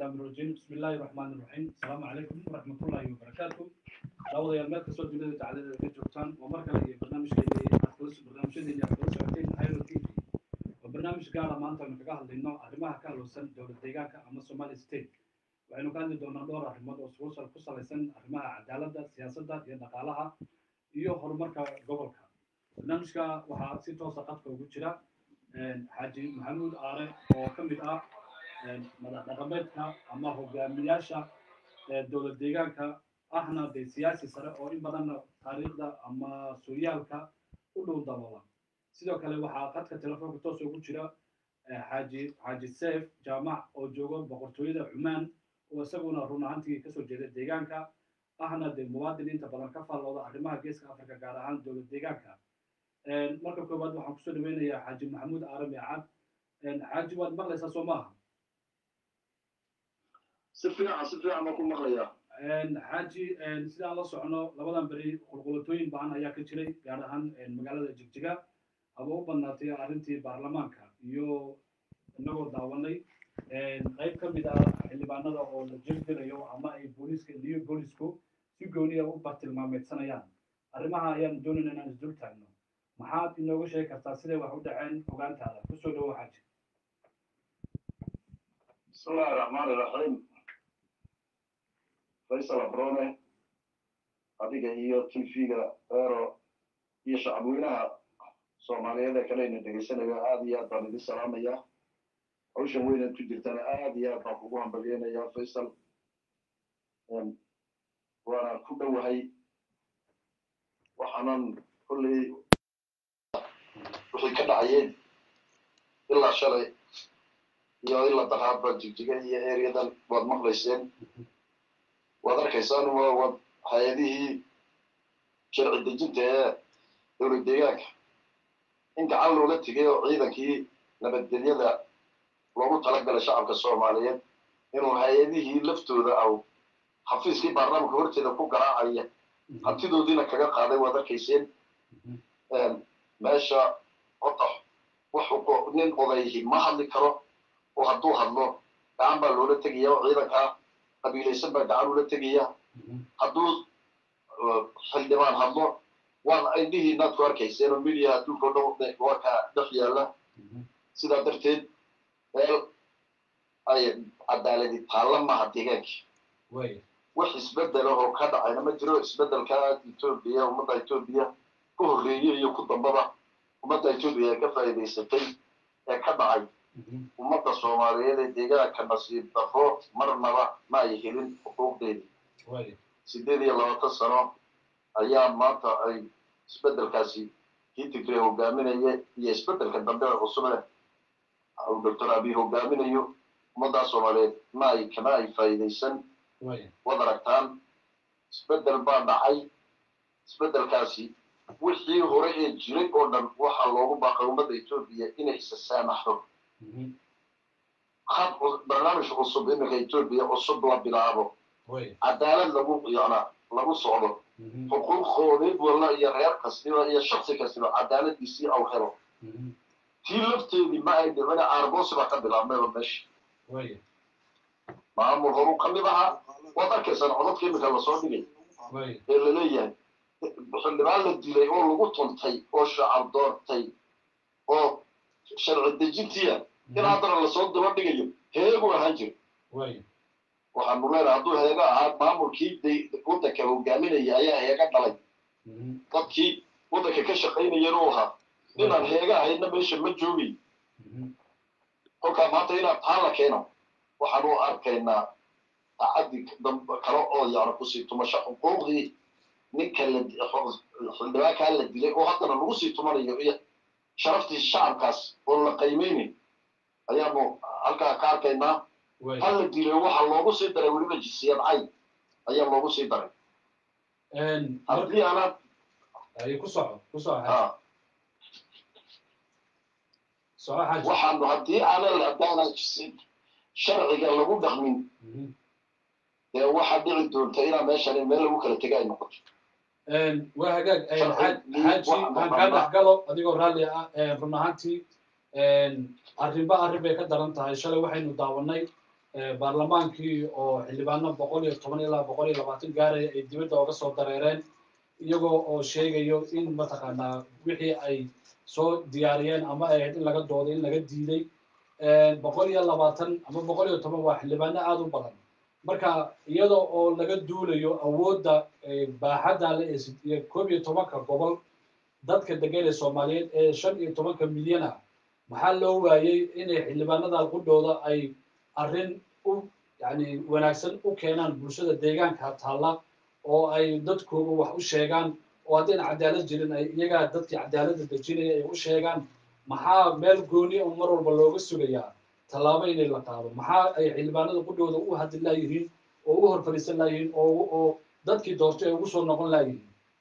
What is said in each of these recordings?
الشيطان الرجيم بسم الله الرحمن الرحيم السلام عليكم ورحمة الله وبركاته دعوة يا المال كسر جلد تعالى في جوتان ومركز برنامج كذي أخلص برنامج كذي أخلص عتين هايرو تي في وبرنامج قال ما أنت من كجاه لأنه أرمها كهلو سن دولة ديجاك أما سومالي ستيت وإنه كان دونا دور أرمها وسوس القصة لسن أرمها عدالة سياسة يدقالها iyo horumarka gobolka barnaamijka waxaa si toosa qadka ugu jira xaaji maxamuud aare oo ka mid ah madax dhaqameedka ama hogaamiyaasha dowlad deegaanka ahna dee siyaasi sare oo in badanna taariikhda ama sooyaalka u dhow daboola sidoo kale waxaa qadka telefoonka toos ugu jira xaaji xaaji seef jaamac oo jooga boqortooyada cumaan oo isaguna run ahaantii kasoo jeeda deegaanka ahna dee muwaadin inta badan ka faallooda arrimaha geeska afrika gaar ahaan dowlad deegaanka marka koowaad waxaan kusoo dhaweynayaa xaaji maxamuud aarami cad xaaji waad maqlaysaa soo maaha si fiican si fiican baan ku maqlayaa xaaji sidaan la socno labadan beri qulqulatooyin badan ayaa ka jiray gaar ahaan magaalada jigjiga haba u badnaatay arrintii baarlamaanka iyo inagoo daawanay qayb ka mid ah xildhibaanada oo la jebgelayo ama ay booliiska new boolisku si gooniya u bartilmaameedsanayaan arrimaha ayaan doonayna inaan isdul taagno maxaad inooga sheegi kartaa siday wax u dhaceen ogaantaada kusoo dhawo xaaji bismillahi raxmaan iraxiim faysal abrone adiga iyo tv-ga eero iyo shacabweynaha soomaaliyeed ee kaleyna dhegaysanayo aad iyo aad baan idin salaamayaa hawshan weynaad ku jirtana aad iyo aad baan kugu hambalyeynayaa faysal waana ku dhowahay waxaanan kolley wixii ka dhacayeen ilaa shalay iyo ilaa daqaadba jigjiga iyo ereadan waad maqlayseen waad arkaysaan waa waad hay-adihii sharci dejinta ee dowlad deegaanka in gacan looga tegay oo ciidankii nabadgelyada loogu talagalay shacabka soomaaliyeed inuu hay-adihii laftooda aw xafiiskii baarlamaanka horteeda ku garaacaya hantidoodiina kaga qaaday waad arkayseen meesha odax wuxuu nin odayhi ma hadli karo oo hadduu hadlo gacan baa loola tegaya oo ciidankaa qabiilaysan baa gacan ula tegaya hadduu xildhibaan hadlo waan indhihiinaad ku arkayseen oo media adduunka o dhan waa ka dhex yaalla sidaa darteed meel ay cadaaladi taalla maaha deegaankii wax isbedel oo ka dhacayna ma jiro isbedelka etoobiya ummadda etoobiya ku horreeye iyo ku dambaba ummadda etoobiya ee ka faa'iidaysatay ee ka dhacay ummadda soomaaliyeed ee deegaanka nasiib dafo marnaba ma ay helin xuquuqdeedii sideed iyo labaatan sano ayaa maanta ay isbedelkaasi kii tigre hogaaminaya iyo isbedelka dambe ee cusube doctor abiy hogaaminayo ummaddaa soomaaliyeed ma ay kama ay faa'iidaysan wad aragtaan isbedel baa dhacay isbedelkaasi wixii hore ee jiray oo dhan waxaa loogu baaqay ummadda etoobiya inay isa saamaxdo hab barnaamij cusub iminka etoobiya cusub la bilaabo cadaalad lagu yana lagu socdo xuquuqoodii walla iyo reer kastiba iyo shaksi kastiba cadaaladiisii aw helo tii lafteedii ma ay dhicina aargoosi baa ka bilaabmayba meesha maamul horuu ka mid ahaa waad arkaysaan codadka iminka lasoo dhigay ee laleeyahay xildhibaan la dilay oo lagu tuntay oo shacab doortay oo sharci dejintiya in haddana lasoo daba dhigayo heegu ahaan jiro waxaanu leenahay hadduu heega ahaa maamulkii waddanka hogaaminaya ayaa heega dhalay dadkii waddanka ka shaqaynayana u ahaa inaan heega ahaydna meesha ma joogay kolkaa maanta inaan taa la keeno waxaanu arkaynaa tacaddi kale oo yani kusii tumasho xuquuqdii ninka xildhibaankaa la dilay oo haddana lagu sii tumanayo iyo sharaftii shacabkaas oo la qiimeynayo ayaanu halkaa ka arkaynaa ha la dilay waxa loogu sii daray weliba jinsiyad cayn ayaa loogu sii daray haddii aanad waxaanu haddii aanan haddaanan sharciga lagu dhaqmin dee waxaa dhici doonta inaa meeshan meel lagu kala tega ay noqoto waa hagaag xaaji aan kaa dhex galo adigoo raalli ah run ahaantii arrinba arrin bay ka daran tahay shalay waxaynu daawanay baarlamaankii oo xildhibaano boqol iyo toban ilaa boqol iyo labaatan gaaraya ay dibadda oga soo dareereen iyagoo oo sheegayo in mataqaanaa wixii ay soo diyaariyeen ama ay ahayd in laga dooday in laga diiday boqol iyo labaatan ama boqol iyo toban waa xildhibaano aada u badan marka iyada oo laga duulayo awoodda baaxadda le iyo koob iyo tobanka gobol dadka degan ee soomaaliyeed ee shan iyo tobanka milyan ah maxaa loo waayey inay xildhibaanada qudhooda ay arrin u yani wanaagsan u keenaan bulshada deegaanka taalla oo ay dadkooga wax u sheegaan oo haddayna cadaalad jirin ay iyagaa dadkii cadaaladda dejinaya ay u sheegaan maxaa meel gooni oo mar walba looga sugayaa tallaabo inay la qaado maxaa ay xildhibaanada qudhooda u hadli laayihiin oo u hor fadhiisan laayihiin oo oo dadkii doortay ay ugu soo noqon laayihiin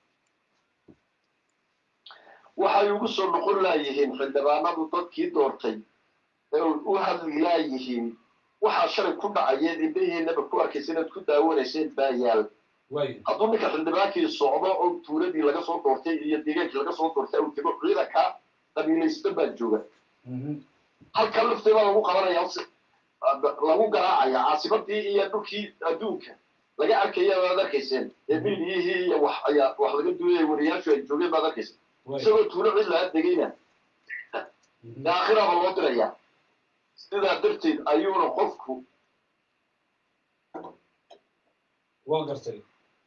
waxay ugu soo noqon laayihiin xildhibaanadu dadkii doortay ee u hadli laayihiin waxaa shalay ku dhacayeed indhahiinaba ku arkaysa inaad ku daawanayseen baa yaal hadduu ninka xildhibaankii socdo oo tuuladii laga soo doortay iyo deegaankii laga soo doortay uu tego ciidanka qabiilaysta baa jooga halka laftii baa lagu qabanaya lagu garaacaya caasimadii iyo dhulkii adduunka laga arkaya baad arkayseen ee miidiyihii iyo wax ayaa wax laga duulaya wariyaashu ay joogeen baad arkayseen isagoo tuulo cid laga degayna aakhiraba loo diraya sidaa darteed ayuuna qofku waa gartay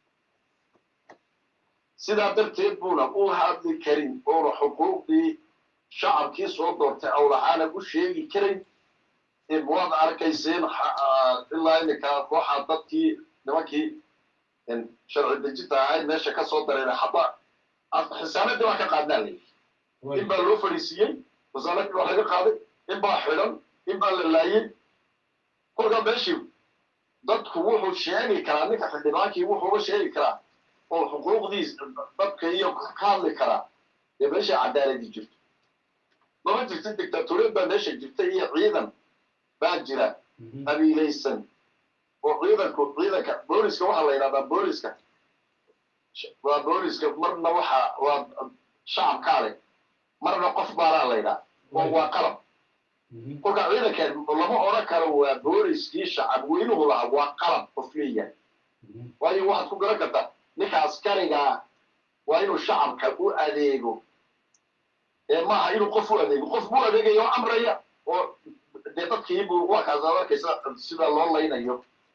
sidaa darteed buuna u hadli karin oona xuquuqdii shacabkii soo doortay awlahaana u sheegi karin waad arkayseen ilaa iminka waxaa dadkii nimankii sharci dejinta ahayd meesha ka soo dareeray hadda xisaanadii baa ka qaadnaa layi in baa loo fadhiisiiyey xisaanadii baa laga qaaday in baa xidhan in baa la laayey kolkaa meeshii dadku wuxuu sheegi karaa ninka xildhibaankii wuxuuga sheegi karaa oo xuquuqdiis dadka iyo ka hadli karaa dee meesha cadaaladii jirto mama jirta dictatoriyad baa meesha jirta iyo ciidan baa jira qabiilaysan oo ciidanku ciidanka booliska waxaa la yidhahdaa booliska waa booliska marna waxa waa shacabkaa leh marna qof baalaa la yidhaha oo waa qalab kolka ciidankan lama odhan karo waa booliskii shacab weynuhu lahaa waa qalab qof leeyahay waayo waxaad ku garan kartaa ninka askarigaa waa inuu shacabka u adeego ee maaha inuu qof u adeego qof buu adeegaya oo amraya oo dee dadkiibuu waa kaas aad arkaysa sida loo laynayo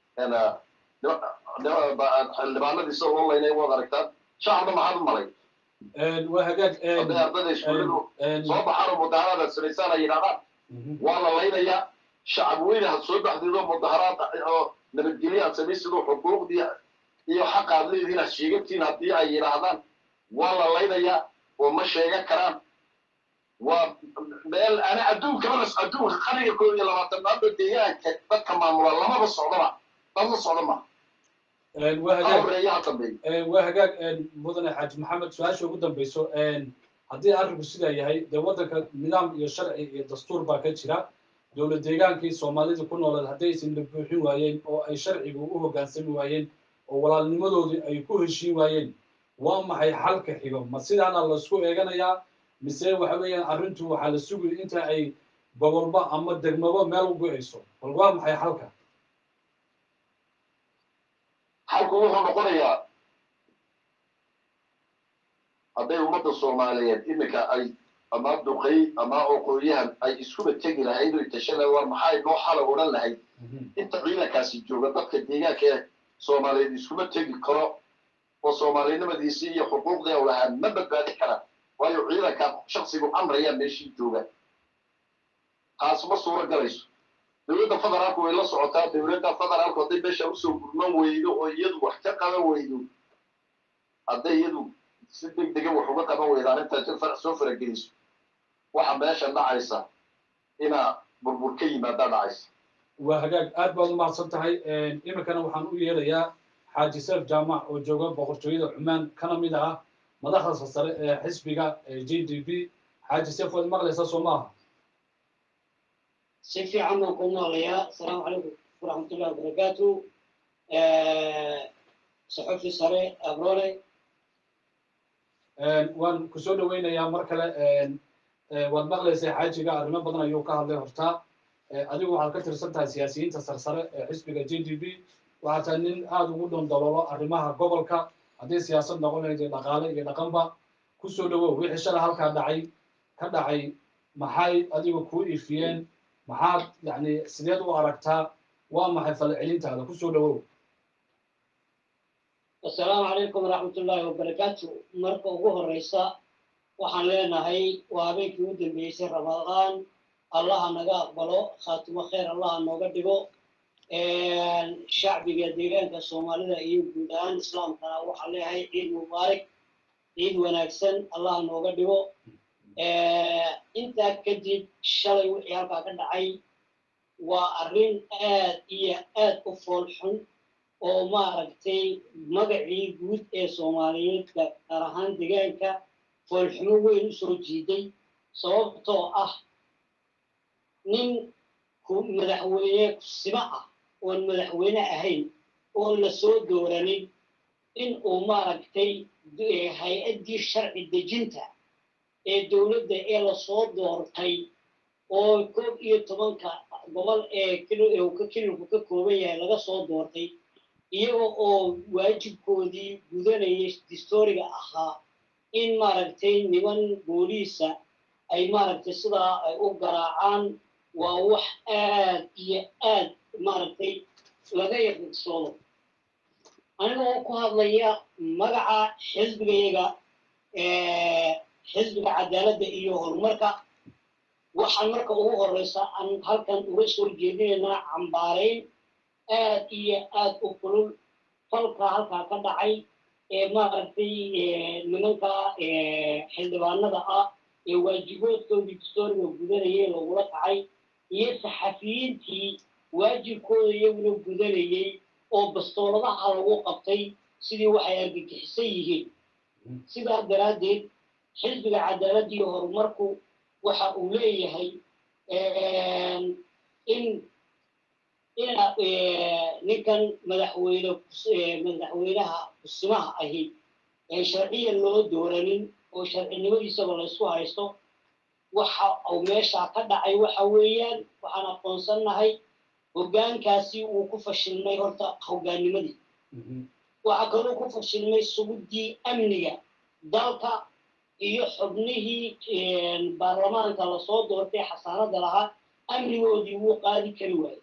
xildhibaanadii sida loo laynayo waad aragtaan shacabna maxaad u malay waa hagaag hadday ardada iskuulladu soo baxaan oo mudaharadaad samaysaan ay yidhahdaan waa la laynayaa shacab weyne had soo baxdeed oo mudaharaad oo nabadgelyo aad samaysid oo xuquuqdii iyo xaqa aad leedihiin aad sheegatiin haddii ay yidhaahdaan waa la laynayaa oo ma sheegan karaan waa meel ana adduunkaba adduunka qarniga koob iyo labaatanaadba deegaanka dadka maamula lamaba socdaba dad la socda ma waa hagaag horeeyaha dambeeya waa hagaag mudane xaaji maxamed su-aasha ugu dambayso haddii arrinku sidaa yahay dee waddanka nidaam iyo sharci iyo dastuur baa ka jira dowlad deegaankii soomaalida ku nooleed haddaysan la buuxin waayeen oo ay sharcigu u hoggaansami waayeen oo walaalnimadoodii ay ku heshiin waayeen waa maxay xalka xigo ma sidaana laisku eeganayaa mise waxa weeyaan arrintu waxaa la sugaya inta ay gobolba ama degmaba meel u go-ayso bal waa maxay xalka xalku wuxuu noqonayaa hadday ummadda soomaaliyeed iminka ay ama duqay ama oqooyahan ay iskuba tegi lahayd oy tashada war maxay noo xala odhan lahayd inta ciidankaasi jooga dadka deegaanka ee soomaaliyeed iskuma tegi karo oo soomaalinimadiisii iyo xuquuqdii u lahaa ma badbaadi karaan waayo ciidanka shaksigu amrayaa meeshii jooga taas ma suuro galayso dowladda federaalku way la socotaa dowladda federaalku hadday meesha usoo gurman weydo oo iyadu wax ka qaban weydo hadday iyadu si deg dega wax uga qaban weydo arrintaa soo farageliso waxa meesha dhacaysa inaa burbur ka yimaadaa dhacaysa waa hagaag aad baad u mahadsan tahay iminkana waxaan u yeerayaa xaaji seef jaamac oo jooga boqortooyada cumaan kana mid ah madaxda sare ee xisbiga j d b xaaji seef waad maqlaysaa soo maaha si fiican baan ku maqlayaa asalaamu calaykum waraxmatullahi wabarakaatu saxufi sare abrore waan kusoo dhaweynayaa mar kale waad maqlaysaa xaajiga arrimo badan ayuu ka hadlay hortaa adigu waxaad ka tirsan tahay siyaasiyiinta sarsare ee xisbiga j d b waxaad tahay nin aada ugu dhondololo arrimaha gobolka haddii siyaasad noqonaysa dhaqaale iyo dhaqanba kusoo dhawow wixii shalay halkaa dhacay ka dhacay maxay adiga kuu ifiyeen maxaad yani sideed u aragtaa waa maxay falcelintaada kusoo dhawow assalaamu calaykum waraxmatullaahi wabarakaatu marka ugu horeysa waxaan leenahay waa habeenkii u dambeysay ramadaan allaha naga aqbalo khaatimo khayr allaha nooga dhigo shacbiga deegaanka soomaalida iyo guud ahaan islaamkana waxaan leeyahay ciid mubaarak ciid wanaagsan allaha nooga dhigo intaa kadib shalay wixii halkaa ka dhacay waa arrin aad iyo aad u fool xun oo maaragtay magacii guud ee soomaaliyeed gaar ahaan deegaanka foolxumo weyn u soo jiiday sababtoo ah nin madaxweyne kusimo ah oon madaxweyne ahayn oon la soo dooranin in uu maaragtay hay-addii sharci dejinta ee dowladda ee lasoo doortay oo koob iyo tobanka gobol ee ka kililku ka kooban yahay laga soo doortay iyaga oo waajibkoodii gudanayay distooriga ahaa in maaragtay niman booliisa ay maaragtay sidaa ay u garaacaan waa wax aad iyo aad maaragtay laga yaqiiqsoodo anigoo ku hadlaya magaca xisbigayaga xisbiga cadaaladda iyo horumarka waxaan marka ugu horeysa aan halkan uga soo jeedinaynaa cambaarayn aad iyo aad u kulul falka halkaa ka dhacay ee maaragtay nimanka xildhibaanada ah ee waajiboodkoodii distooriga gudanayay lagula kacay iyo saxafiyiintii waajibkooda iyaguna gudanayay oo bastooladaha lagu qabtay sidii waxay argagixisan yihiin sidaa daraaddeed xisbiga cadaaladda iyo horumarku waxa uu leeyahay in ina ninkan madaxweyne madaxweynaha kusimaha ahi ee sharciyan loo dooranin oo sharcinimadiisaba laysku haysto waxa uu meeshaa ka dhacay waxa weeyaan waxaan aqoonsannahay hoggaankaasi uu ku fashilmay horta hoggaannimadii waxaa kaloo ku fashilmay suguddii amniga dalka iyo xubnihii baarlamaanka lasoo doortay xasaanada lahaa amnigoodii wuu qaadi kari waayey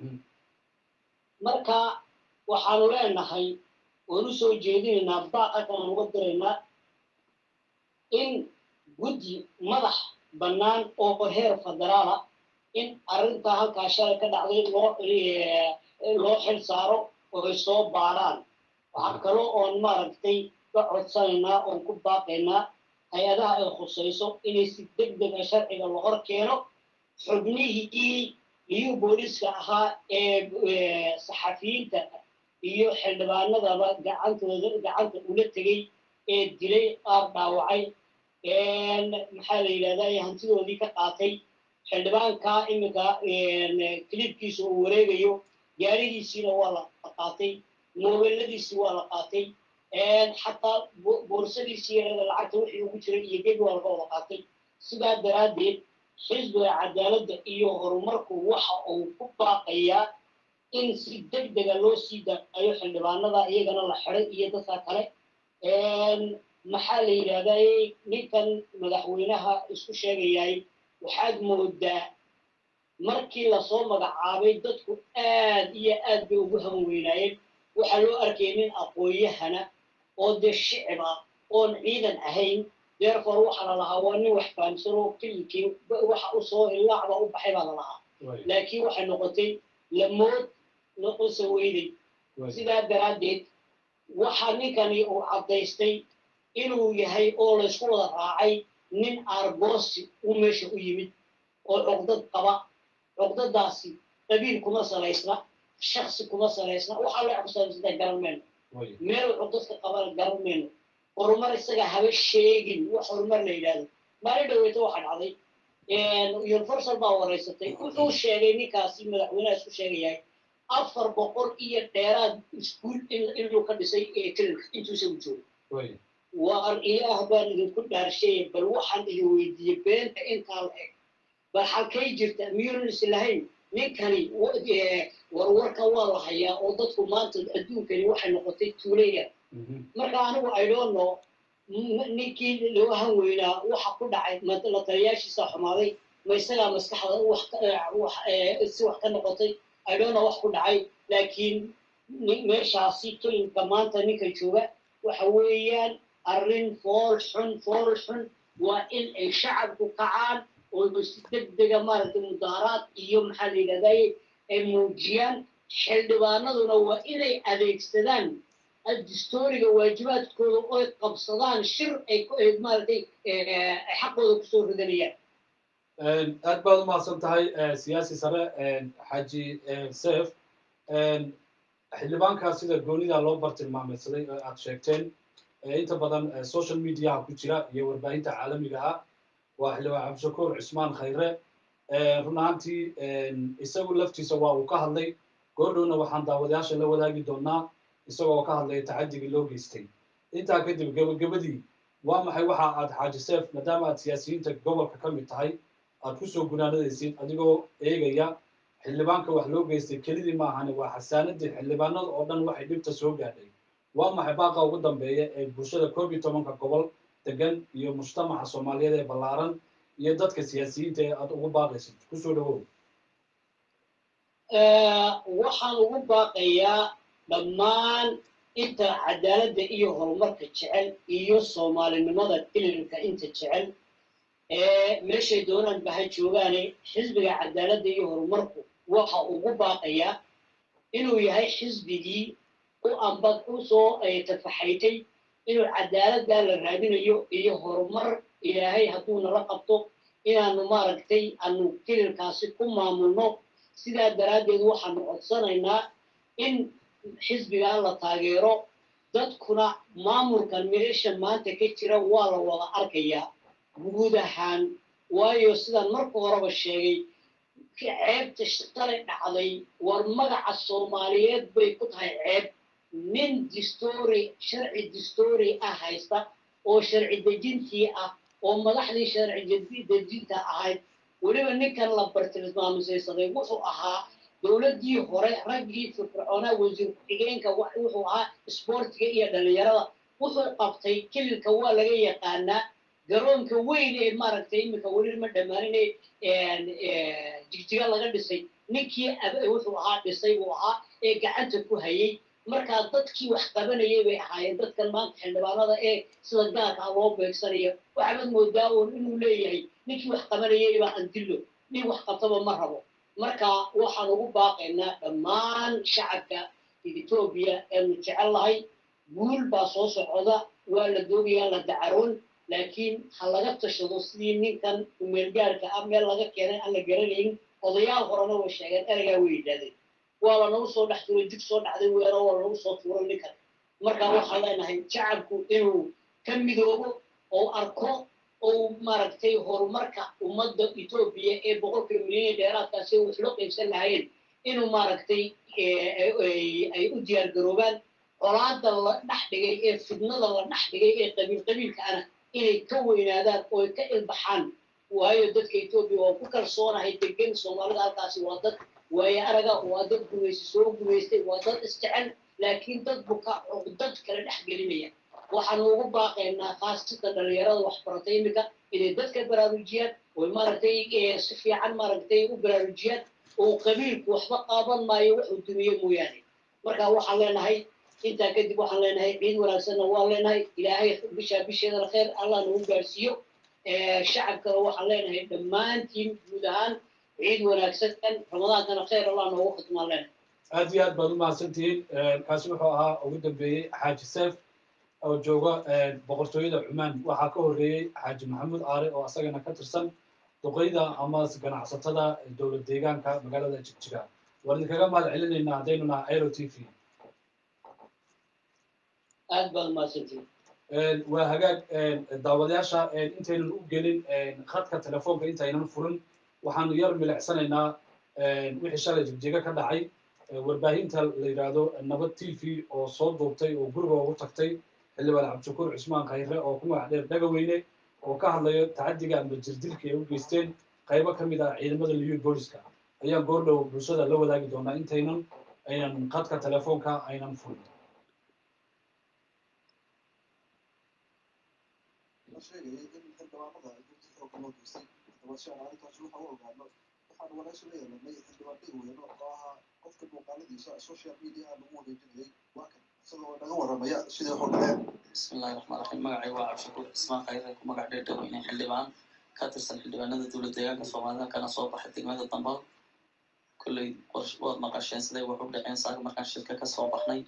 marka waxaanu leenahay oon u soo jeedinaynaa baaqa kalaan uga diraynaa in guddi madax bannaan oo heer federaala in arrintaa halkaa shalay ka dhacday loo loo xil saaro oo ay soo baaraan waxaa kaloo oon maaragtay ka codsanaynaa oon ku baaqaynaa hay-adaha ay khusayso inay si deg dega sharciga la hor keeno xubnihii iyo booliska ahaa ee saxafiyiinta iyo xildhibaanadaba gacantooda gacanta ula tegey ee dilay qaar dhaawacay maxaa la yidhahdaa hantidoodii ka qaatay xildhibaanka iminka kilibkiisa uu wareegayo gaarigiisiina waa la qaatay moobeladiisii waa la qaatay xataa boorsadiisii yarada lacagta wixii ugu jiray iyo geed waa laga wada qaatay sidaa daraaddeed xisbiga cadaaladda iyo horumarku waxa uu ku baaqayaa in si deg dega loo sii daayo xildhibaanada iyagana la xiday iyo dadka kale maxaa la yidhahdaa ninkan madaxweynaha isku sheegayahay waxaad moodaa markii lasoo magacaabay dadku aad iyo aad bay ugu hawan weynaayeen waxaa loo arkayay nin aqoon-yahana oo dee shicib ah oon ciidan ahayn deerfor waxaa la lahaa waa nin wax fahamsan oo kililkii waxa usoo ilaacba u baxay baa la lahaa laakiin waxay noqotay lamood noqonsa weyday sidaa daraaddeed waxaa ninkani uu caddaystay inuu yahay oo laysku wada raacay nin aargoosi u meesha u yimid oo cuqdad qaba cuqdadaasi qabiil kuma salaysna shaksi kuma salaysna waxaa loo cusaansada garan mayno meel cuqdadka qabana garan mayno horumar isaga haba sheegin wax horumar la yidhahdo maalin dhaweyta waxaa dhacday universal baa wareysatay wuxuu sheegay ninkaasi madaxweynaha isku sheegayahay afar boqol iyo dheeraad iskuul inuu ka dhisay kelilka intuusa u joogo waar ilaah baan idinku dhaarsheeye bal waxaan idin weydiiyey beenta intaa la eg bal halkay jirta miyunan islahayn ninkani warwarka waa la hayaa oo dadku maanta adduunkani waxay noqotay tuuleya marka anigu i don't know ninkii loo han weynaa waxa ku dhacay la taliyaashiisa xumaaday ma isagaa maskaxda si wax ka noqotay i don't know wax ku dhacay laakiin meeshaasi kelinka maanta ninka jooga waxa weeyaan arrin fool xun fool xun waa in ay shacabku kacaan oo si degdega maaragtay mudaaraad iyo maxaa la yidhahdaye ay muujiyaan xildhibaanaduna waa inay adeegsadaan distooriga waajibaadkooda oy qabsadaan shir ay maaragtay xaqooda kusoo ridanayaan aad baad umahadsan tahay siyaasi sare xaaji sef xildhibaankaa sida goonida loo bartilmaameedsaday oo aad sheegteen inta badan social mediaha ku jira iyo warbaahinta caalamiga ah waa xildhibaan cabdishakuur cismaan khayre run ahaantii isagu laftiisa waa uu ka hadlay goordhowna waxaan daawadayaasha la wadaagi doonaa isagoo ka hadlaya tacadigii loo geystay intaa kadib gebagabadii waa maxay waxa aad xaaji seef maadaama aad siyaasiyiinta gobolka ka mid tahay aad kusoo gunaanadaysid adigoo eegaya xildhibaanka wax loo geystay kelidii ma ahane waa xasaanadii xildhibaanada oo dhan waxay dhibta soo gaadhay waa maxay baaqa ugu dambeeya ee bulshada koob iyo tobanka gobol degan iyo mujtamaca soomaaliyeed ee ballaaran iyo dadka siyaasiyiinta ee aad ugu baaqaysid kusoo dhawow waxaan ugu baaqayaa dhammaan inta cadaaladda iyo horumarka jecel iyo soomaalinimada ililka inta jecel ee meeshay doonaan baha joogaane xisbiga cadaaladda iyo horumarku waxa ugu baaqayaa inuu yahay xisbigii u amba usoo tafaxaytay inuu cadaaladdaa la raadinayo iyo horumar ilaahay hadduu nala qabto inaanu maaragtay aanu kililkaasi ku maamulno sidaa daraaddeed waxaanu codsanaynaa in xisbigaa la taageero dadkuna maamulkan meesha maanta ka jira waa la wada arkayaa guud ahaan waayo sidaan marka horeba sheegay ceebta shalay dhacday war magaca soomaaliyeed bay ku tahay ceeb nin distory sharci distory ah haysta oo sharci dejintii ah oo madaxdii sharci dejinta ahayd weliba ninkan la bartilmaamisaysaday wuxuu ahaa dowladdii hore raggii firfircoonaa wasiir ku-xigeenka wuxuu ahaa isboortiga iyo dhallinyarada wuxuu qabtay kelilka waa laga yaqaanaa garoonka weyn ee maaragtay iminka weli ma dhammaanin jigjiga laga dhisay ninkii wuxuu ahaa dhisay buu ahaa ee gacanta ku hayay markaa dadkii wax qabanayay bay ahaayeen dadkan maanta xildhibaanada ee sida gaarka ah loo beegsanaya waxaad moodaa uun inuu leeyahay ninkii wax qabanayay baa andillo nin wax qabtaba ma rabo marka waxaan ugu baaqaynaa dhammaan shacabka etoobiya eenu jecel lahay guul baa soo socda waa la doogayaa la dacaroon laakiin ha laga tashado sidii ninkan umeelgaarka ah meel laga keenay aan la garanayn odayaal horena way sheegeen ereygaa way yidhahdeen waa lanagu soo dhex tuuray jig soo dhacday weero waa lanagu soo tuuray ninkan marka waxaan leenahay shacabku inuu ka midoobo oo arko oo maaragtay horumarka ummadda etoobiya ee boqolkiiba milyan dheeraadkaasi wax loo qaybsan lahaayeen inuu maaragtay ay u diyaar garoobaan colaada la dhex dhigay ee fidnada la dhex dhigay ee qabiil qabiilka ana inay ka weynaadaan oo ay ka ilbaxaan waayo dadka etoobiya waa ku kalsoonahay degan soomaalida halkaasi waa dad waayo araga waa dad gumaysi soo gumaystay waa dad isjecel laakiin dad buka dad kale dhex gelinaya waxaanu ugu baaqaynaa khaasatan dhalinyarada waxbaratay iminka inay dadka baraarujiyaan oo maaragtay si fiican maaragtay u baraarujiyaan oo qabiilku waxba qaaban maayo wuxuu dumiye mooyaane marka waxaan leenahay intaa kadib waxaan leenahay ciid wanaagsanna waan leenahay ilaahay bishaa bisheedana khayr allah nagu gaarsiiyo shacabkana waxaan leenahay dhammaantiin guud ahaan ciid wanaagsan ramadaankana khayr allah noogu khidmaan leenahay aad iyo aad baad u mahadsantihiin kaasi wuxuu ahaa ugu dambeeyey xaaji seef oo jooga boqortooyada cumaan waxaa ka horreeyey xaaji maxamuud aare oo asagana ka tirsan duqeyda ama ganacsatada dowlad deegaanka magaalada jigjiga waan idinkaga mahad celinaynaa haddaynu naha aero t v aad baad mahadsantihiin waa hagaag daawadayaasha intaynan u gelin khadka telefoonka intaynan furin waxaanu yar milicsanaynaa wixii shalay jigjiga ka dhacay warbaahinta la yidhaahdo nabad t v oo soo duubtay oo guriga ugu tagtay xildhibaan cabdishakuur cusmaan khayre oo ku magac dheer dhagaweyne oo ka hadlayo tacadiga ama jirdilka ay u geysteen qaybo ka mid ah ciidamada liyu booliska ayaan goordhow bulshada la wadaagi doonaa intaynan aynan qadka telefoonka aynan furin la sheegayay in xildhibaanada ay gurdi xooga loo geystay haddaba si aan arrintaasi waxa u ogaano waxaan waraysi la yeelanay xildhibaan dhegweyne oo ahaa qofka muuqaaladiisa social media lagu wareejinayay waa kan isagoo naga waramaya sidii wax u dhaceen بسم الله الرحمن الرحيم magacay waa cabdishakuur ismaan khayre ku magac dheer dhaweyne xildhibaan ka tirsan xildhibaanada dowlad deegaanka soomaalida kana soo baxay degmada dambal kolley qorsh waad maqasheen siday wax u dhaceen saaga markaan shirka ka soo baxnay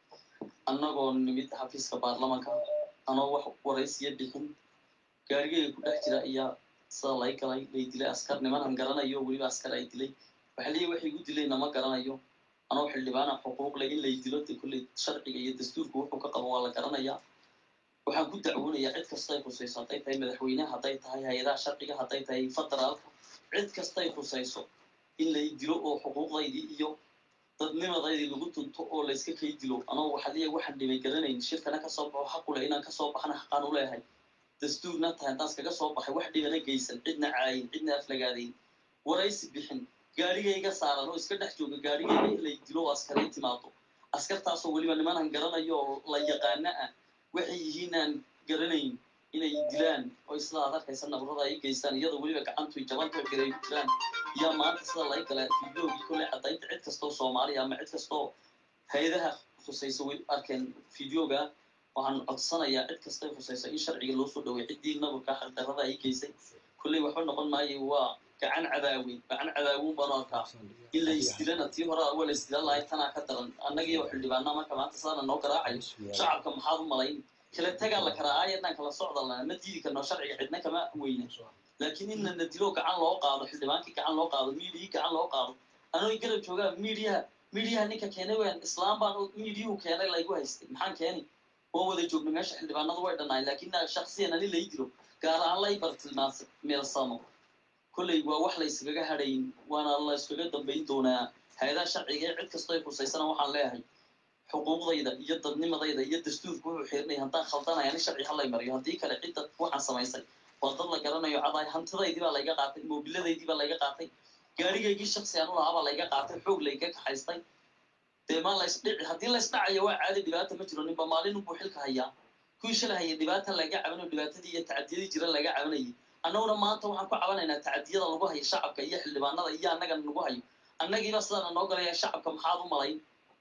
annagoo nimid xafiiska baarlamanka anoo wax waraysiya bixin gaarigeyga ku dhex jira ayaa sida lay galay lay dilay askar nimanan garanayo weliba askar ay dilay waxa leeyahy waxay igu dilayna ma garanayo anoo xildhibaana xuquuq leh in lay dilo de kolley sharciga iyo dastuurka wuxuu ka qabo waa la garanayaa waxaan ku dacwoonayaa cid kastay khusayso hadday tahay madaxweyneha hadday tahay hay-adaha sharciga hadday tahay federaalka cid kastay khusayso in lay dilo oo xuquuqdaydii iyo dadnimadaydii lagu tunto oo layska kay dilo anoo waxaa leeyahay waxaan dhimay garanayn shirkana kasoo baxo xaq u leh inaan kasoo baxana xaqaan u leeyahay dastuurna tahay haddaan iskaga soo baxay wax dhibana geysan cidna caayin cidna aflagaadayn waraysi bixin gaarigayga saaran oo iska dhex jooga gaarigayga in lay dilo oo askaray timaado askartaasoo weliba nimanan garanayo oo la yaqaana ah waxay yihiin aan garanayn inay dilaan oo sida aad arkaysa nabarada ay geystaan iyadoo weliba gacantu jabanta oo kale ay ku jiraan yaa maanta sida laga gala fideogii kolley caddaynta cid kastoo soomaaliya ama cid kastoo hay-adaha khusaysa way arkeen fideoga waxaan codsanayaa cid kastay khusaysa in sharciga loo soo dhaway ciddii nabarka xaqdarrada ay geysay kolley waxba noqon maayo waa gacan cadaaweyn gacan cadaawuun baan u arkaa in la isdilana tii hore waa la isdilan lahay tanaa ka daran annagii oo xildhibaana marka maanta sidaana noo garaacayo shacabka maxaad u malayn kala tagaa la karaa aayadaan kala socda lana ma diidi karno sharciga cidna kama weyna laakiin in lana dilo gacan loo qaado xildhibaankii gacan loo qaado miidiyii gacan loo qaado anoo garab joogaa miidiyaha miidiyaha ninka keenay weyn islaam baan miidiyuhu keenay laygu haystay maxaan keeni waan wada joognay meesha xildhibaanadu way dhannaay laakiin shaksiyan ani lay dilo gaar ahaan lay bartilmaas meelsamo kolley waa wax la yskaga hadhayn waana la yskaga dambayn doonaa hay-adaha sharciga ee cid kastoo ay khusaysana waxaan leeyahay xuquuqdayda iyo dadnimadayda iyo dastuurka wuxuu xirinaya haddaan khaldanaya ani sharci halay mariyo haddii kale cidda waxaan samaysay waa dad la garanayo cadaay hantidaydii baa layga qaatay moobiladaydii baa layga qaatay gaarigaygii shaksi aan u lahaa baa layga qaatay xoog layga kaxaystay dee ma laysdhici haddii laysdhacayo waa caadi dhibaata ma jiro ninba maalin unbuu xilka hayaa kuwii shalay haya dhibaata laga cabanayo dhibaatadii iyo tacadiyadii jira laga cabanayay annaguna maanta waxaan ku cabanaynaa tacadiyada lagu hayo shacabka iyo xildhibaanada iyo annagana nagu hayo annagiiba sidaana noo galaya shacabka maxaad u malayn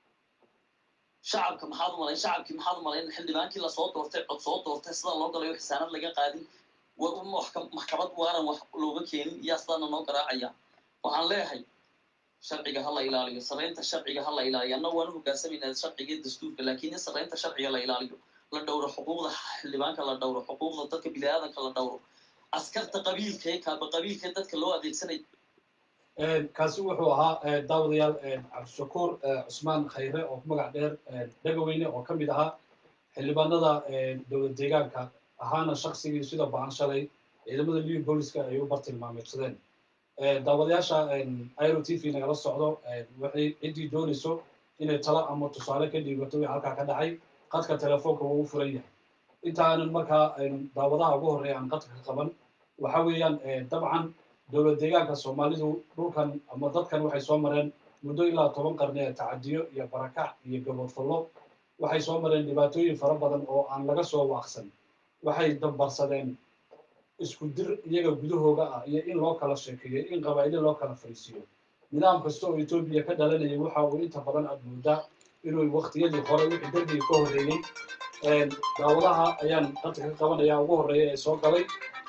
shacabka maxaad u malayn shacabkii maxaad u malayn xildhibaankii lasoo doortay cod soo doortay sida loo galayo xisaanad laga qaadin maxkamad waaran wax looga keenin iyaa sidaana noo garaacaya waxaan leeyahay sharciga ha la ilaaliyo saraynta sharciga ha la ilaaliyo annagu waan u hogaansamaynaa sharciga iyo dastuurka laakiin in saraynta sharciga la ilaaliyo la dhowro xuquuqda xildhibaanka la dhowro xuquuqda dadka biniaadanka la dhowro askarta qabiilkee kaaba qabiilkee dadka loo adeegsanay kaasi wuxuu ahaa daawadayaal cabdishakuur cusmaan khayre oo ku magac dheer dhegaweyne oo ka mid ahaa xildhibaanada dowlad deegaanka ahaana shaksigii sida ba-an shalay ciidamada liw booliska ay u bartilmaameedsadeen daawadayaasha iro t v nagala socdo waxay ciddii doonayso inay talo ama tusaale ka dhiibato wixii halkaa ka dhacay qadka telefoonka wuu u furan yahay intaanan markaa daawadaha ugu horreeya aan qadka ka qaban waxa weeyaan dabcan dowlad deegaanka soomaalidu dhulkan ama dadkan waxay soo mareen muddo ilaa toban qarni ee tacadiyo iyo barakac iyo gabodfallo waxay soo mareen dhibaatooyin fara badan oo aan laga soo waaqsan waxay dambarsadeen isku dir iyaga gudahooga ah iyo in loo kala sheekeeyo in qabaa'ilo loo kala fariisiiyo nidaam kasta oo etoobiya ka dhalanayay waxa uu inta badan aad moodaa inuu waktiyadii hore wixii darbiga ka horreeyey daawadaha ayaan qadka ka qabanaya ugu horreeya ee soo galay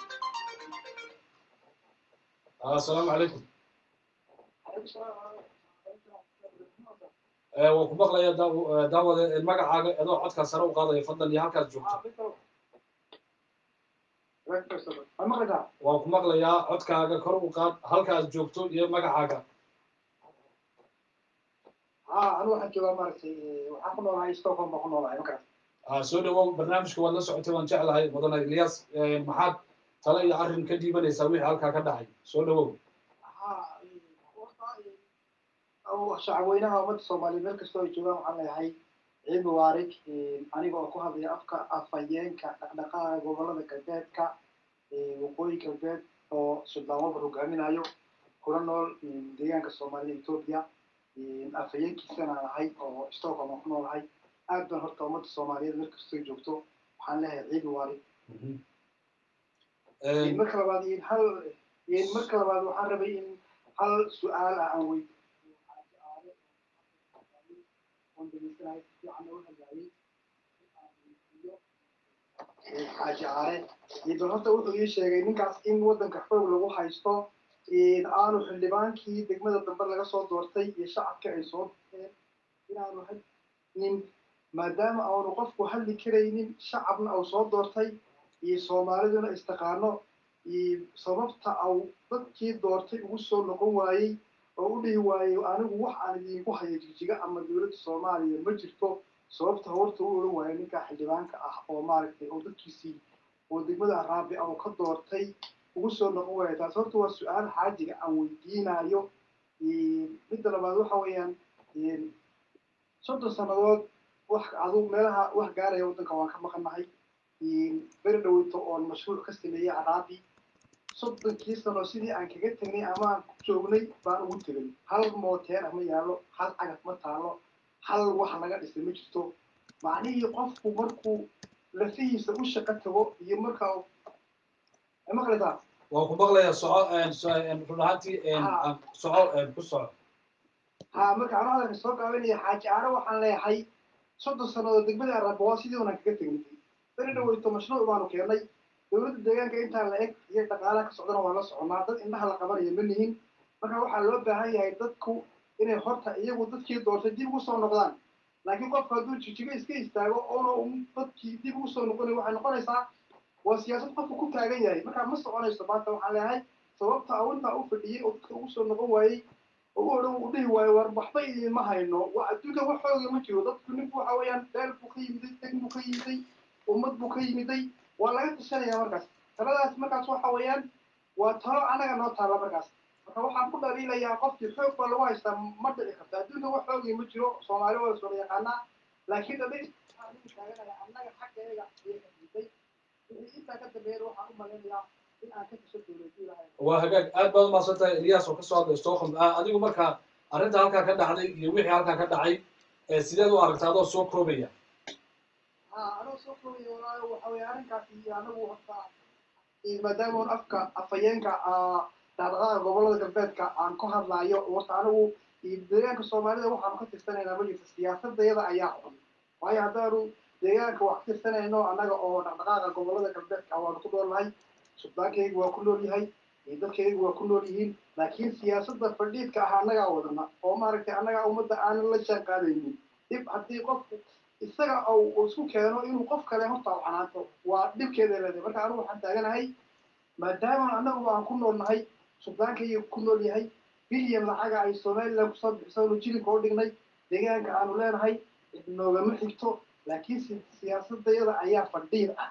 asalaamu calaykum waan ku maqlaya daawade magacaaga adoo codkaa sare u qaadaya fadlan iyo halkaad joogto waan ku maqlayaa codkaaga kor u qaad halkaad joogto iyo magacaaga anu waxaan joogaa maaragtay waxaan ku noolahay stockholm baan ku noolahay markaas soo dhawow barnaamijka waad la socotay waan jeclahay mudane ilyas maxaad tale iyo arrin ka dhiibanaysaa wixii halkaa ka dhacay soo dhawow shacabweynaha ummadda soomaaliyeed meel kastoo ay joogaan waxaan leeyahay ciid mubaarig aniga oo ku hadlaya afka afhayeenka dhaqdhaqaaqa gobolada galbeedka waqooyi galbeed oo suldaan walbar hogaaminayo kuna nool deegaanka soomaalida etoobiya afhayeenkiisana aan ahay oo stockholm aan ku noolahay aad baan horta ummadda soomaaliyeed meel kastoo joogto waxaan leeyahay ciidi waari marka labaad in hal marka labaad waxaan rabay in hal su-aal ah aan weydiiyo oon dhageysanahay si fiican oo hadlaayay xaaji caare idan horta wuxuu ii sheegay ninkaas in waddanka xoog lagu haysto aanu xildhibaankii degmada dambe laga soo doortay iyo shacabka ay soo doorteen inaanu nin maadaama aanu qofku hadli karaynin shacabna au soo doortay iyo soomaaliduna istaqaano sababta au dadkii doortay ugu soo noqon waayey oo u dhihi waayey anigu wax aan idinku hayo jigjiga ama dowladda soomaaliya ma jirto sababta horta u oran waayo ninka xildhibaanka ah oo maaragtay oo dadkiisii oo degmada araabi au ka doortay ugu soo noqon waaya taas horta waa su-aal xaajiga aan weydiinayo midda labaad waxa weeyaan soddon sannadood wax adu meelaha wax gaaraya waddanka waan ka maqannahay beri dhaweyto oon mashruuc ka sameeyey araabi soddonkii sano sidii aan kaga tegnay ama aan ku joognay baan ugu tegay hal mooteer ma yaallo hal cagaf ma taalo hal wax laga dhisay ma jirto macnihii qofku markuu lafihiisa u shaqo tago iyo markaa maqlaysaa waan ku maqlayaa soco run ahaantii soco ku soco ha marka anu hadalka soo gaabanaya xaaji aare waxaan leeyahay soddon sannadood degmada araba waa sidii unaan kaga tegnay beri dhaweyto mashruuc baanu keennay dowladda deegaanka intaa la eg iyo dhaqaalaha ka socdana waa la soconaa dad indhaha la qabanaya ma nihin marka waxaa loo baahan yahay dadku inay horta iyagu dadkii doortay dib ugu soo noqdaan laakiin qofku hadduu jijigo iska istaago oona dadkii dib ugu soo noqonay waxay noqonaysaa waa siyaasad qofku ku taagan yahay markaa ma soconayso maanta waxaan leeyahay sababta au intaa u fadhiyey oo dadka ugu soo noqon waayey oo u odhan u dhihi waayo war waxba idinma hayno waa adduunka wax xooga ma jiro dadku ninku waxa weeyaan beel buu ka yimiday deg buu ka yimiday ummad buu ka yimiday waa laga tashanaya markaas taladaas markaas waxa weeyaan waa talo anaga noo taalla markaas marka waxaan ku dhaliilayaa qofkii xoog baa lagu haystaa ma dhici karta adduunka wax xoogay ma jiro soomaali waa soo yaqaanaa laakiin dhali taaganaya annaga xaggeega ayay xadiday wixii intaa ka dambeeyana waxaan u malaynayaa in aan ka tasho dowladii lahayn waa hagaag aad baad umahadsan tahay elias oo kasoo hadlay stockholm adigu marka arrinta halkaa ka dhacday iyo wixii halkaa ka dhacay sideed u aragta adoo soo koobaya ha anoo soo koobaya walaayo waxa weeye arrinkaasi anagu horta maadaama un afka afhayeenka dhaqdhaqaaqa gobolada galbeedka aan ka hadlaayo horta anigu deegaanka soomaalida waxaanu ka tirsanaynaa ma jirto siyaasadayada ayaa xun waayo haddaanu deegaanka wax ka tirsanayno annaga oo dhaqdhaqaaqa gobolada galbeedka waanu ku noolnahay suldaankaygu waa ku nool yahay dadkaygu waa ku nool yihiin laakiin siyaasadda fadhiidka ah annagaa wadana oo maaragtay annagaa ummadda aanan la jaan qaadaynin dhib haddii qofku isaga uu isku keeno inuu qof kale horta u canaanto waa dhibkeeda leedahay marka anigu waxaan taaganahay maadaama annagu aan ku noolnahay suldaankayga ku nool yahay bilyan lacaga ay somaliland kusoo bixisanu jilinka u dhignay deegaanka aanu leenahay noogama xigto laakiin siyaasadayada ayaa fadhiid ah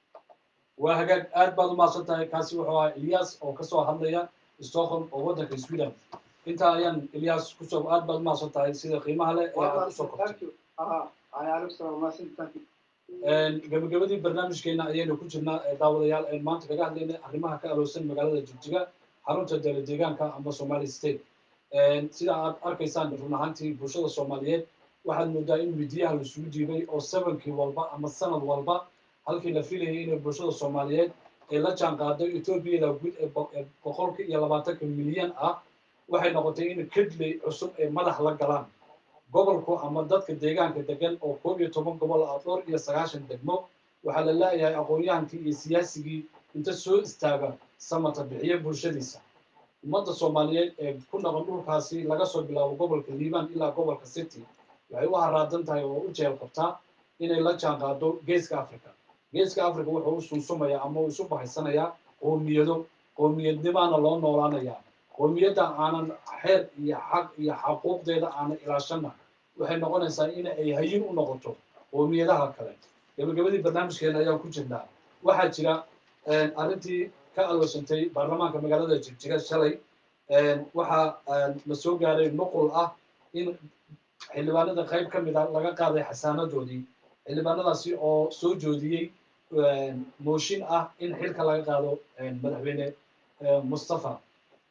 waa hagaag aad baad umahadsan tahay kaasi wuxuu ahaa elias oo kasoo hadlaya stockholm oo waddanka sweden intaa ayaan elias kusoo aad baad umahadsan tahay sida qiimaha leh ee aad kusoo kortay gabagabadii barnaamijkeena ayaynu ku jirnaa daawadayaal aynu maanta kaga hadlaynay arrimaha ka aloosan magaalada jigjiga xarunta dowla deegaanka ama somali state sida aad arkaysaan run ahaantii bulshada soomaaliyeed waxaad moodaa in midiyaha laisugu diibay oo sabankii walba ama sanad walba halkii la filayay inay bulshada soomaaliyeed ay la jaan qaado etoobiyada guud ee boqolka iyo labaatanka milyan ah waxay noqotay in kedley cusub ay madax la galaan gobolku ama dadka deegaanka degan oo koob iyo toban gobol ah dhowr iyo sagaashan degmo waxaa la leeyahay aqoon-yahankii iyo siyaasigii inta soo istaaga samata bixiya bulshadiisa ummadda soomaaliyeed ee ku noqon dhulkaasi laga soo bilaabo gobolka liibaan ilaa gobolka city waxay u haraadan tahay oo u jeel qabtaa inay la jaan qaado geeska africa geeska africa wuxuu u sunsumaya ama uu isu bahaysanayaa qoomiyado qoomiyadnimaana loo noolaanayaa qoomiyadda aanan xeer iyo xaq iyo xaquuqdeeda aanan ilaashana waxay noqonaysaa in ay hayin u noqoto qoomiyadaha kale gabagabadii barnaamijkeena ayaan ku jirnaa waxaa jira arrintii ka aloosantay baarlamaanka magaalada jigjiga shalay waxaa la soo gaaray nuqul ah in xildhibaanada qayb ka mid a laga qaaday xasaanadoodii xildhibaanadaasi oo soo joodiyey mooshin ah in xilka laga qaado madaxweyne mustafa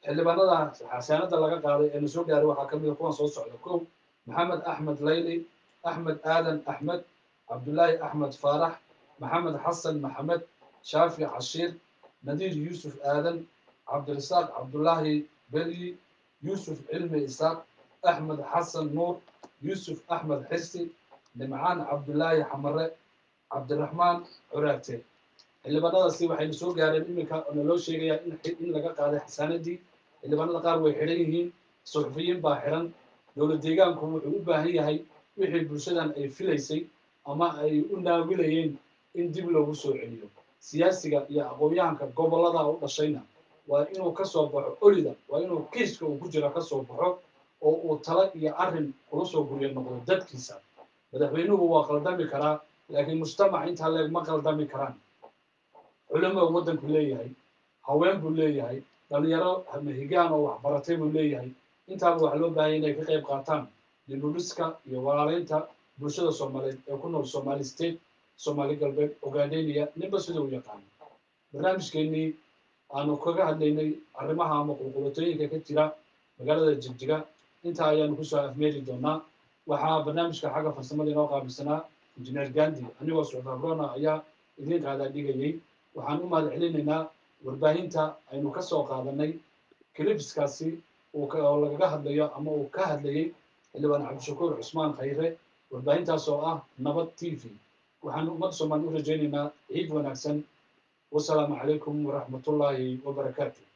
xildhibaanada xasaanada laga qaaday ee na soo gaaray waxaa ka mid a kuwan soo socda kow maxamed axmed layli axmed aadan axmed cabdullaahi axmed faarax maxamed xasan maxamed shaafi cashiir nadiir yuusuf aadan cabdirasaaq cabdullaahi belyi yuusuf cilmi isaaq axmed xasan nuur yuusuf axmed xirsi nimcaan cabdullaahi xamare cabdiraxmaan curaagte xildhibaanadaasi waxayna soo gaareen iminka oo naloo sheegayaa in in laga qaaday xasaanadii xildhibaanada qaar way xidhan yihiin suxufiyiin baa xidhan dowlad deegaanku wuxuu u baahan yahay wixii bulshadan ay filaysay ama ay u naawilayeen in dib loogu soo celiyo siyaasiga iyo aqoon-yahanka gobollada u dhashayna waa inuu ka soo baxo olida waa inuu kiiska uu ku jira ka soo baxo oo uu tala iyo arrin kula soo gurya noqdo dadkiisa madaxweynuhu waa qaldami karaa laakiin mujtamac intaa leeg ma qaldami karaan culimo waddanku leeyahay haween buu leeyahay dhalinyaro mahigaan oo waxbaratay buu leeyahay intaaba waxaa loo baahanya inay ka qayb qaataan dibudhiska iyo walaalaynta bulshada soomaaliyeed ee ku nool somali state soomaali galbeed ogaadeyniya ninba sida u yaqaano barnaamijkeennii aanu kaga hadlaynay arrimaha ama qulqulatooyinka ka jira magaalada jigjiga intaa ayaanu kusoo afmeeri doonaa waxaa barnaamijka xagga farsamada inoo qaabilsanaa injineer gandi anigoo socdaabrona ayaa idiin qaadaa dhigayay waxaan u mahad celinaynaa warbaahinta aynu ka soo qaadanay clipskaasi uu oo lagaga hadlayo ama uu ka hadlayay xildhibaan cabdishakuur cusmaan khayre warbaahintaas oo ah nabad t v waxaan ummadda soomaali u rajaynaynaa ciid wanaagsan wasalaamu calaykum waraxmatullaahi wabarakaatu